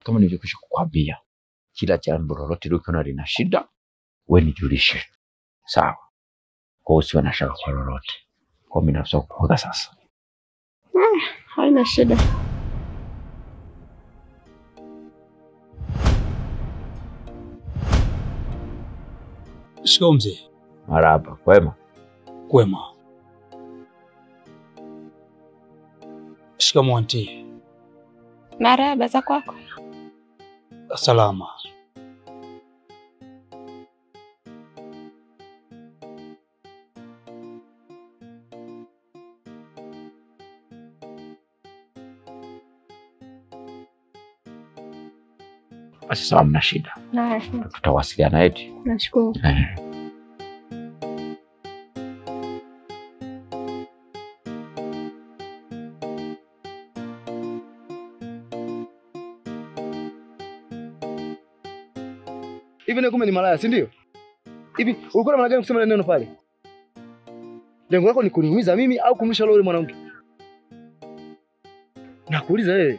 kama nilivyokwisha kukwambia, kila jambo lolote likiona lina shida, we nijulishe, sawa? Kwa hiyo usiwe na shaka kwa lolote. Kwa mimi nafsa kuoga sasa. Haina shida. Shikamoo mzee. Marahaba, kwema? Kwema. Shikamoo anti. Marahaba za kwako. Salama. Basi sawa, mna shida, Haya, tutawasiliana eti. nashukuru. Eh. Hivi na kumbe ni malaya, si ndio? Hivi ulikuwa na maana gani kusema ile neno pale? Lengo lako ni kuniumiza mimi au kumlisha yule mwanamke? Nakuuliza wewe.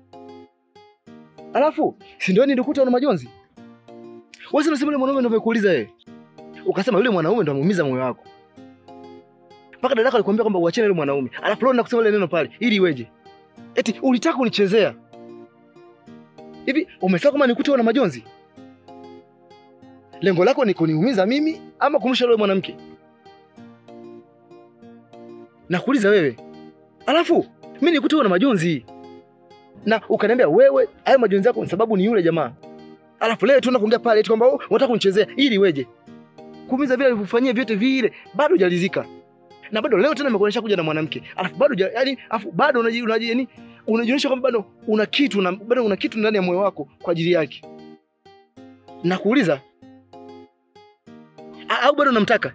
Alafu, si ndio nilikuta una majonzi? Wewe unasema yule mwanaume ndio amekuuliza wewe. Ukasema yule mwanaume ndio amuumiza moyo wako. Mpaka dadako alikwambia kwamba uachane yule mwanaume. Alafu leo nakusema ile neno pale ili iweje? Eti ulitaka unichezea. Hivi umesema kama nikuta una majonzi? Lengo lako ni kuniumiza mimi ama kumsha yule mwanamke? Nakuuliza wewe. Alafu mimi nilikuta una majonzi na ukaniambia wewe hayo majonzi yako ni sababu ni yule jamaa. Alafu leo tunaenda kuongea pale eti kwamba oh, unataka kunichezea ili weje? Kuumiza vile alivyofanyia vyote vile bado hujalizika. Na bado leo tena nimekuonyesha kuja na mwanamke. Alafu bado huja- yaani alafu bado unaji unaji yaani unajionyesha kwamba bado una kitu na bado una kitu ndani ya moyo wako kwa ajili yake. Nakuuliza A- au bado unamtaka?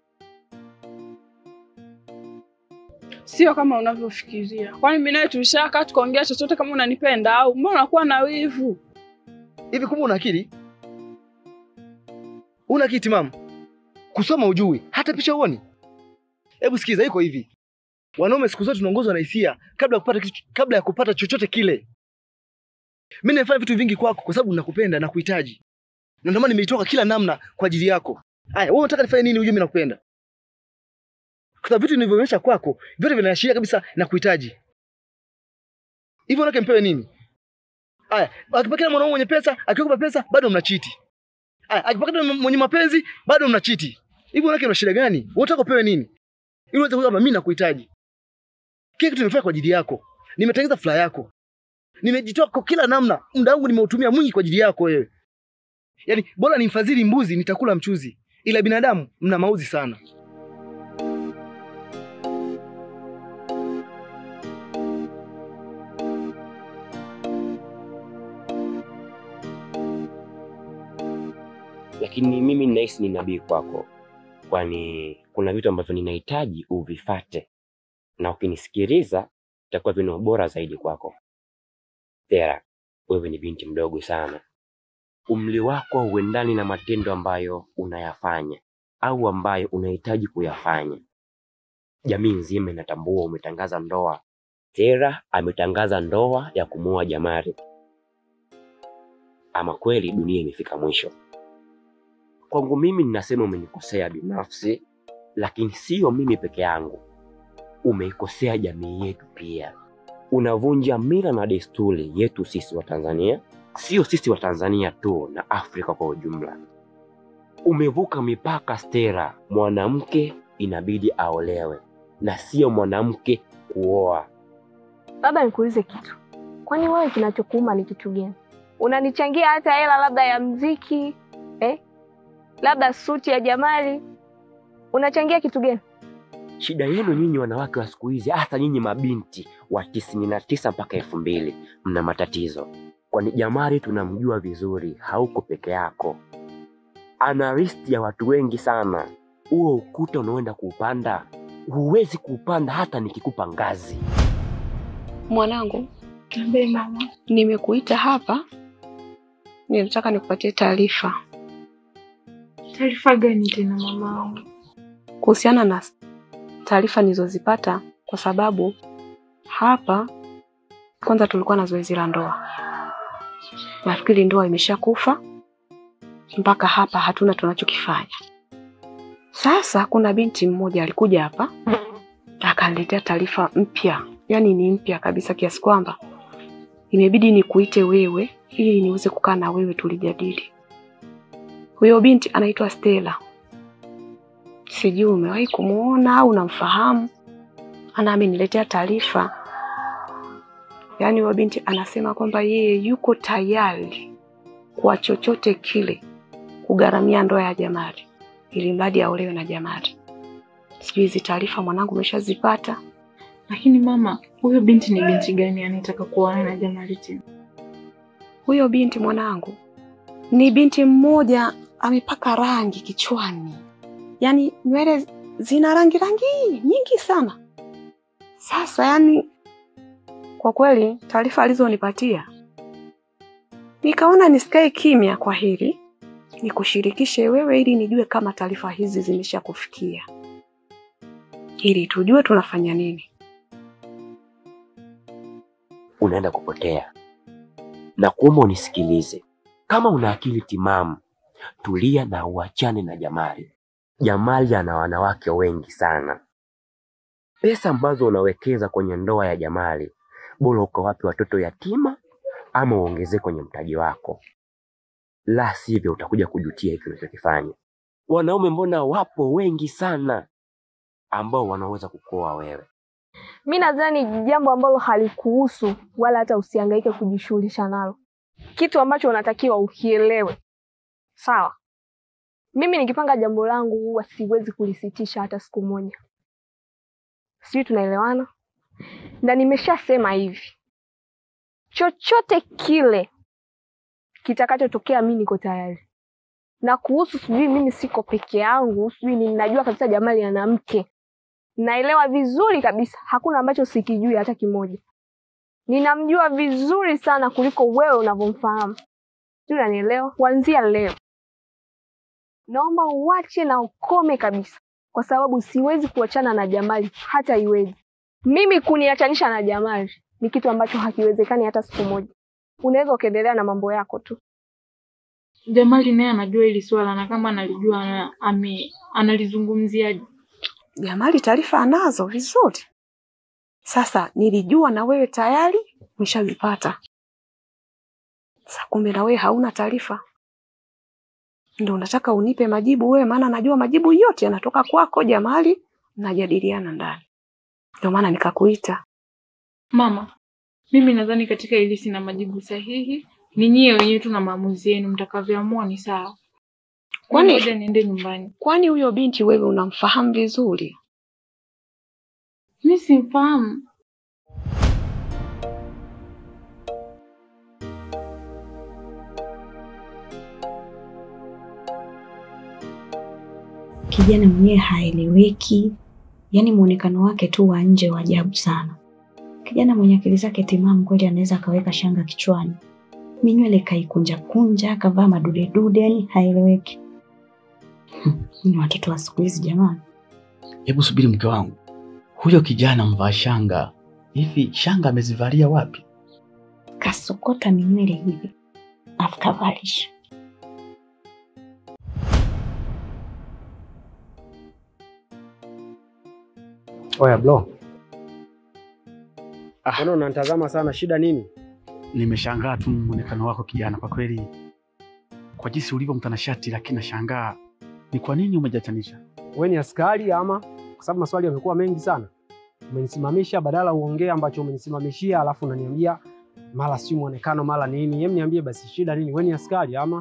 Sio kama unavyofikiria. Kwani mimi nawe tulishakaa tukaongea chochote kama unanipenda au mbona unakuwa na wivu? Hivi kumbe una akili? Una akili timamu? Kusoma ujui, hata picha uoni. Hebu sikiza, iko hivi. Wanaume siku zote tunaongozwa na hisia kabla ya kupata kitu, kabla ya kupata chochote kile. Mimi nimefanya vitu vingi kwako kwa sababu nakupenda na kuhitaji. Na ndio maana nimeitoka kila namna kwa ajili yako. Haya, wewe unataka nifanye nini ujue mimi nakupenda? Kwa sababu vitu nilivyoonyesha kwako, vyote vinaashiria kabisa na kuhitaji. Hivyo unataka mpewe nini? Aya, akipokea mwanaume mwenye pesa, akikupa pesa bado mnachiti. Aya, akipokea mwenye mapenzi bado mnachiti. Hivi unake una shida gani? Wewe unataka upewe nini? Ili uweze kusema mimi nakuhitaji. Kile kitu nimefanya kwa ajili yako. Nimetengeneza furaha yako. Nimejitoa kwa kila namna. Muda wangu nimeutumia mwingi kwa ajili yako wewe. Yaani bora nimfadhili mbuzi nitakula mchuzi. Ila binadamu mna mauzi sana. lakini mimi ninahisi ni nabii kwako, kwani kuna vitu ambavyo ninahitaji uvifate, na ukinisikiliza itakuwa vina bora zaidi kwako. Tera, wewe ni binti mdogo sana, umri wako hauendani na matendo ambayo unayafanya au ambayo unahitaji kuyafanya. Jamii nzima inatambua umetangaza ndoa. Tera ametangaza ndoa ya kumuoa Jamari. Ama kweli dunia imefika mwisho. Kwangu mimi ninasema umenikosea binafsi, lakini sio mimi peke yangu, umeikosea jamii yetu pia. Unavunja mila na desturi yetu sisi wa Tanzania, sio sisi wa Tanzania tu, na Afrika kwa ujumla. Umevuka mipaka, Stella. Mwanamke inabidi aolewe na sio mwanamke kuoa. Baba, nikuulize kitu, kwani wewe kinachokuuma ni kitu gani? Unanichangia hata hela labda ya mziki eh? labda suti ya Jamali, unachangia kitu gani? Shida yenu nyinyi wanawake wa siku hizi, hasa nyinyi mabinti wa tisini na tisa mpaka elfu mbili mna matatizo, kwani Jamari tunamjua vizuri, hauko peke yako, ana listi ya watu wengi sana. Huo ukuta unaoenda kuupanda huwezi kuupanda hata nikikupa ngazi. Mwanangu, niambie mama, nimekuita hapa, ninataka nikupatie taarifa Taarifa gani tena mama? kuhusiana na taarifa nilizozipata, kwa sababu hapa kwanza tulikuwa na zoezi la ndoa nafikiri ndoa imeshakufa. Mpaka hapa hatuna tunachokifanya. Sasa kuna binti mmoja alikuja hapa akaniletea taarifa mpya, yaani ni mpya kabisa, kiasi kwamba imebidi nikuite wewe ili niweze kukaa na wewe tulijadili. Huyo binti anaitwa Stella, sijui umewahi kumuona au unamfahamu. Ana ameniletea taarifa, yaani huyo binti anasema kwamba yeye yuko tayari kwa chochote kile kugharamia ndoa ya Jamali ili mradi aolewe na Jamali. Sijui hizi taarifa mwanangu umeshazipata? Lakini mama, huyo binti ni binti gani anayetaka kuoana na Jamali tena? Huyo binti mwanangu ni binti mmoja amepaka rangi kichwani, yaani nywele zina rangi rangi nyingi sana. Sasa yani, kwa kweli taarifa alizonipatia nikaona nisikae kimya kwa hili, nikushirikishe wewe ili nijue kama taarifa hizi zimeshakufikia, ili tujue tunafanya nini. unaenda kupotea. Na kuomba unisikilize, kama una akili timamu, tulia na uachane na Jamali. Jamali ana wanawake wengi sana. Pesa ambazo unawekeza kwenye ndoa ya Jamali, bora ukawape watoto yatima ama uongezee kwenye mtaji wako, la sivyo utakuja kujutia hiki unachokifanya. Wanaume mbona wapo wengi sana ambao wanaweza kukoa wewe. Mi nadhani jambo ambalo halikuhusu wala hata usihangaike kujishughulisha nalo, kitu ambacho unatakiwa ukielewe. Sawa, mimi nikipanga jambo langu huwa siwezi kulisitisha hata siku moja. Sijui tunaelewana? Na nimeshasema hivi, chochote kile kitakachotokea, mi niko tayari. Na kuhusu sijui mimi siko peke yangu, sijui ni najua kabisa Jamali ana mke naelewa vizuri kabisa, hakuna ambacho sikijui hata kimoja. Ninamjua vizuri sana kuliko wewe unavyomfahamu. Sijui unanielewa? Kuanzia leo naomba uache na ukome kabisa, kwa sababu siwezi kuachana na Jamali hata iweje. Mimi kuniachanisha na Jamali ni kitu ambacho hakiwezekani hata siku moja. Unaweza ukaendelea na mambo yako tu. Jamali naye anajua hili swala na kama analijua ana, ame, analizungumziaje? Jamali taarifa anazo vizuri. Sasa nilijua na wewe tayari umeshazipata. Sasa kumbe na wewe hauna taarifa, ndio unataka unipe majibu wewe, maana najua majibu yote yanatoka kwako Jamali, mnajadiliana ndani, ndio maana nikakuita. Mama, mimi nadhani katika hili sina majibu sahihi. Ni nyie wenyewe tu na maamuzi yenu, mtakavyoamua ni sawa. Kwani- Ngoja niende nyumbani. Kwani huyo binti wewe unamfahamu vizuri? Mi simfahamu. Kijana mwenyewe haeleweki, yaani muonekano wake tu wa nje wa ajabu sana. Kijana mwenye akili zake timamu kweli anaweza akaweka shanga kichwani, minywele kaikunja kunja, akavaa madudedude, yaani haeleweki. Hmm, Ni watoto wa siku hizi jamani. Hebu subiri mke wangu, huyo kijana mvaa shanga hivi, shanga amezivalia wapi? Kasokota minywele hivi afu kavalisha. Oya bro, Ah. mbona unanitazama sana? Shida nini? Nimeshangaa tu muonekano wako kijana, kwa kweli, kwa jinsi ulivyo mtanashati, lakini nashangaa ni kwa nini umejatanisha. Wewe ni askari ama? Kwa sababu maswali yamekuwa mengi sana. Umenisimamisha badala uongee ambacho umenisimamishia, alafu unaniambia mara si muonekano mara nini. Hem, niambie basi shida nini? Wewe ni askari ama?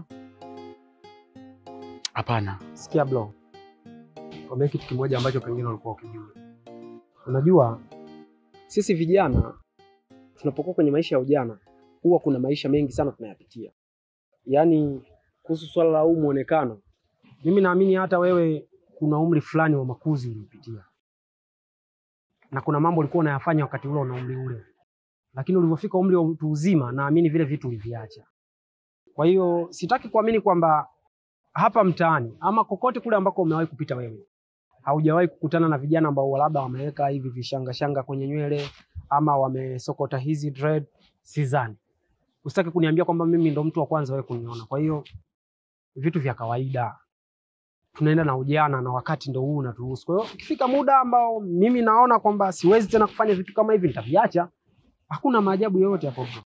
Hapana, Sikia bro, kwambia kitu kimoja ambacho pengine ulikuwa ukijua. Unajua sisi vijana tunapokuwa kwenye maisha ya ujana huwa kuna maisha mengi sana tunayapitia, yaani kuhusu swala la huu muonekano, mimi naamini hata wewe kuna umri fulani wa makuzi ulipitia, na kuna mambo ulikuwa unayafanya wakati ule una umri ule, lakini ulivyofika umri wa utu uzima, naamini vile vitu uliviacha. Kwa hiyo sitaki kuamini kwamba hapa mtaani ama kokote kule ambako umewahi kupita wewe haujawahi kukutana na vijana ambao labda wameweka hivi vishanga shanga kwenye nywele ama wamesokota hizi dread, sidhani. usitaki kuniambia kwamba mimi ndo mtu wa kwanza wewe kuniona. Kwa hiyo vitu vya kawaida tunaenda na ujana na wakati ndo huu unaturuhusu. Kwa hiyo ukifika muda ambao mimi naona kwamba siwezi tena kufanya vitu kama hivi, nitaviacha. Hakuna maajabu yoyote hapo bro.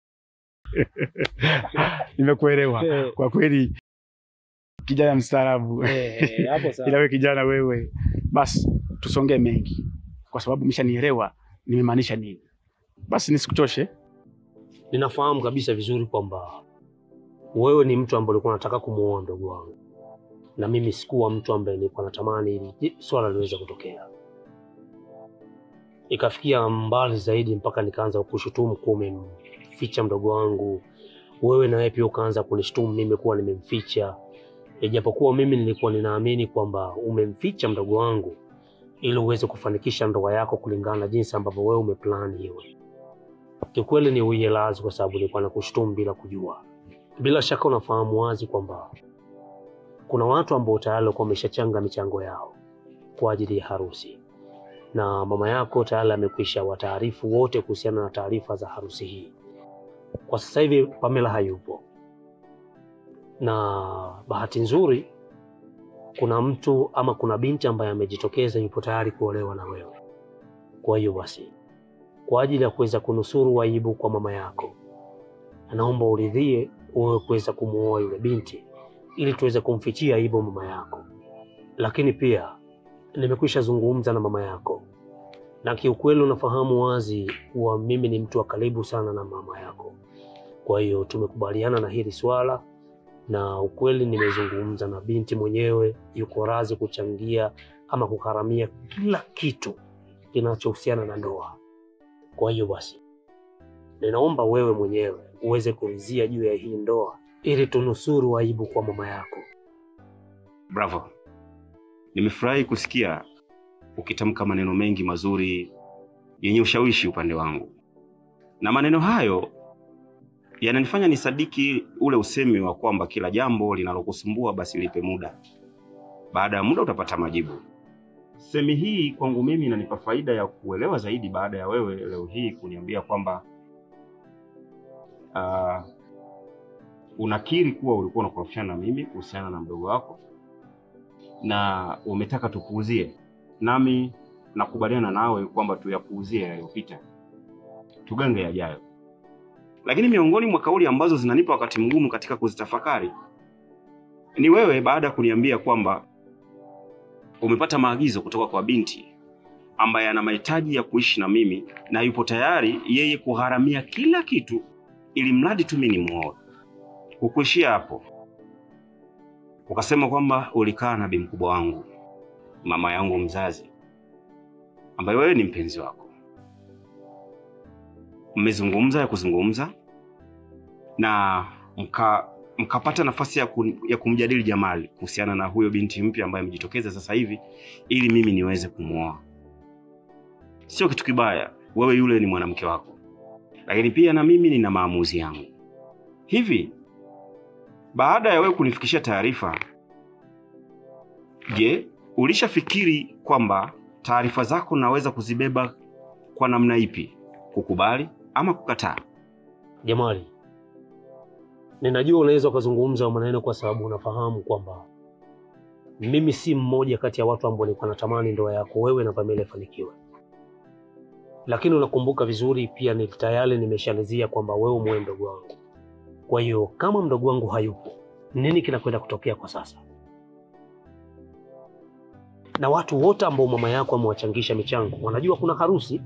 Nimekuelewa Eh. kwa kweli, kijana mstaarabu. Eh, hapo sawa. Ila wewe kijana wewe, basi tusongee mengi, kwa sababu umeshanielewa nimemaanisha nini. Basi nisikuchoshe. Ninafahamu kabisa vizuri kwamba wewe ni mtu ambaye ulikuwa unataka kumuoa ndugu wangu, na mimi sikuwa mtu ambaye nilikuwa natamani ili swala liweze kutokea. Ikafikia mbali zaidi mpaka nikaanza kushutumu kuwa umemficha mdogo wangu. Wewe na wewe pia ukaanza kunishutumu mimi kuwa nimemficha, ijapokuwa mimi nilikuwa ninaamini kwamba umemficha mdogo wangu ili uweze kufanikisha ndoa yako kulingana na jinsi ambavyo wewe umeplani iwe. Kiukweli ni uielazi kwa sababu nilikuwa nakushutumu bila kujua. Bila shaka unafahamu wazi kwamba kuna watu ambao tayari walikuwa wameshachanga michango yao kwa ajili ya harusi, na mama yako tayari amekwisha wataarifu wote kuhusiana na taarifa za harusi hii. Kwa sasa hivi Pamela hayupo, na bahati nzuri kuna mtu ama kuna binti ambaye amejitokeza yupo tayari kuolewa na wewe. Kwa hiyo basi kwa ajili ya kuweza kunusuru aibu kwa mama yako, naomba uridhie wewe kuweza kumuoa yule binti ili tuweze kumfichia aibu mama yako. Lakini pia nimekwisha zungumza na mama yako, na kiukweli unafahamu wazi kuwa mimi ni mtu wa karibu sana na mama yako. Kwa hiyo tumekubaliana na hili swala, na ukweli nimezungumza na binti mwenyewe, yuko radhi kuchangia ama kugharamia kila kitu kinachohusiana na ndoa. Kwa hiyo basi, ninaomba wewe mwenyewe uweze kurizia juu ya hii ndoa ili tunusuru aibu kwa mama yako. Bravo, nimefurahi kusikia ukitamka maneno mengi mazuri yenye ushawishi upande wangu, na maneno hayo yananifanya nisadiki ule usemi wa kwamba kila jambo linalokusumbua basi lipe muda, baada ya muda utapata majibu. Semi hii kwangu mimi inanipa faida ya kuelewa zaidi baada ya wewe leo hii kuniambia kwamba uh, unakiri kuwa ulikuwa unakorofishana na mimi kuhusiana na mdogo wako na umetaka tupuuzie, nami nakubaliana nawe kwamba tuyapuuzie yaliyopita, tugange yajayo. Lakini miongoni mwa kauli ambazo zinanipa wakati mgumu katika kuzitafakari ni wewe, baada ya kuniambia kwamba umepata maagizo kutoka kwa binti ambaye ana mahitaji ya kuishi na mimi na yupo tayari yeye kugharamia kila kitu ili mradi tu mimi nimuoe. Hukuishia hapo, ukasema kwamba ulikaa na bi mkubwa wangu, mama yangu mzazi, ambaye wewe ni mpenzi wako. Mmezungumza ya kuzungumza na mka mkapata nafasi ya, kun, ya kumjadili Jamali kuhusiana na huyo binti mpya ambaye amejitokeza sasa hivi ili mimi niweze kumwoa. Sio kitu kibaya, wewe yule ni mwanamke wako, lakini pia na mimi nina maamuzi yangu. Hivi baada ya wewe kunifikishia taarifa, je, ulishafikiri kwamba taarifa zako naweza kuzibeba kwa namna ipi, kukubali ama kukataa? Jamali, ninajua unaweza ukazungumza maneno kwa sababu unafahamu kwamba mimi si mmoja kati ya watu ambao nilikuwa natamani ndoa yako wewe na Pamela ifanikiwe, lakini unakumbuka vizuri pia ni tayari nimeshalizia kwamba wewe mwe mdogo wangu. Kwa hiyo kama mdogo wangu hayupo, nini kinakwenda kutokea kwa sasa? Na watu wote ambao mama yako amewachangisha michango wanajua kuna harusi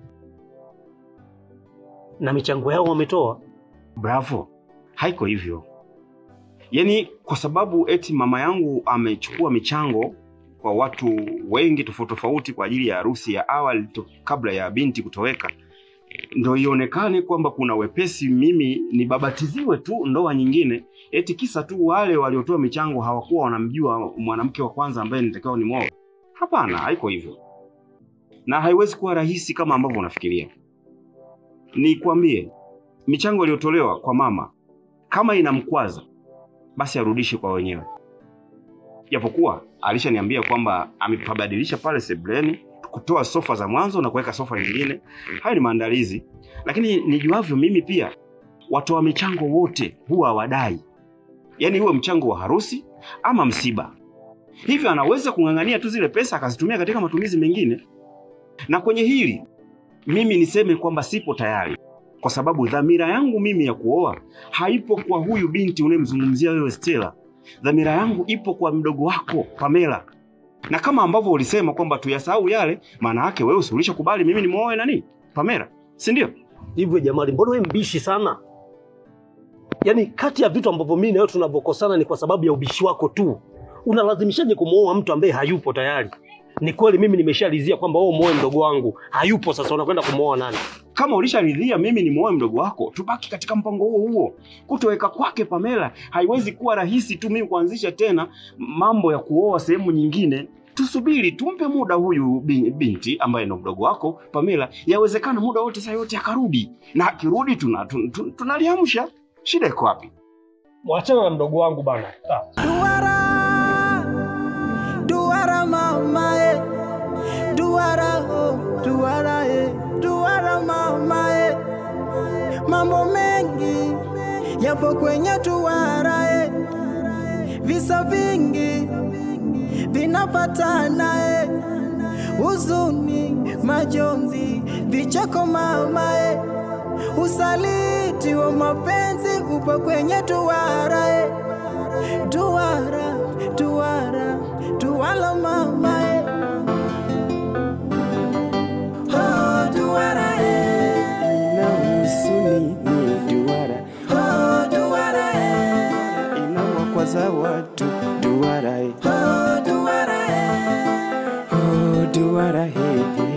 na michango yao wametoa. Bravo, haiko hivyo. Yaani kwa sababu eti mama yangu amechukua michango kwa watu wengi tofauti tofauti kwa ajili ya harusi ya awali to, kabla ya binti kutoweka, ndo ionekane kwamba kuna wepesi mimi nibabatiziwe tu ndoa nyingine, eti kisa tu wale waliotoa michango hawakuwa wanamjua mwanamke wa kwanza ambaye nitakiwa nimwoe. Hapana, haiko hivyo, na haiwezi kuwa rahisi kama ambavyo unafikiria. Nikwambie, michango iliyotolewa kwa mama kama inamkwaza basi arudishe kwa wenyewe, japokuwa alishaniambia kwamba amepabadilisha pale sebuleni kutoa sofa za mwanzo na kuweka sofa nyingine. Hayo ni maandalizi, lakini nijuavyo mimi pia watoa michango wote huwa hawadai, yaani huwe mchango wa harusi ama msiba. Hivyo anaweza kung'ang'ania tu zile pesa akazitumia katika matumizi mengine. Na kwenye hili mimi niseme kwamba sipo tayari, kwa sababu dhamira yangu mimi ya kuoa haipo kwa huyu binti unayemzungumzia wewe Stella. Dhamira yangu ipo kwa mdogo wako Pamela, na kama ambavyo ulisema kwamba tuyasahau yale, maana yake wewe si ulishakubali mimi nimuoe nani Pamela, si ndio? Hivyo Jamali, mbona wewe mbishi sana? Yaani kati ya vitu ambavyo mimi na wewe tunavyokosana ni kwa sababu ya ubishi wako tu. Unalazimishaje kumuoa mtu ambaye hayupo tayari? Ni kweli mimi nimeshalizia kwamba wewe muoe mdogo wangu, hayupo sasa unakwenda kumuoa nani? Kama ulisharidhia mimi nimuoe mdogo wako, tubaki katika mpango huo huo. Kutoweka kwake Pamela haiwezi kuwa rahisi tu mimi kuanzisha tena mambo ya kuoa sehemu nyingine. Tusubiri, tumpe muda huyu bi- binti ambaye ndo mdogo wako Pamela. Yawezekana muda wote saa yote akarudi, na akirudi tuna, tun- tun- tunaliamsha. Shida iko wapi? Mwachana na mdogo wangu bana. Duara mama e, duara oh, duara e, duara mama e. Mambo mengi yapo kwenye duara e, visa vingi vinapatana e, huzuni, majonzi, vicheko mama e, usaliti wa mapenzi upo kwenye duara e, duara, duara, duara mama e. Oh, duara e. Ina husuni ni duara, Oh, duara e. inawakwaza watu duara, Oh, duara e. oh duara, he, he.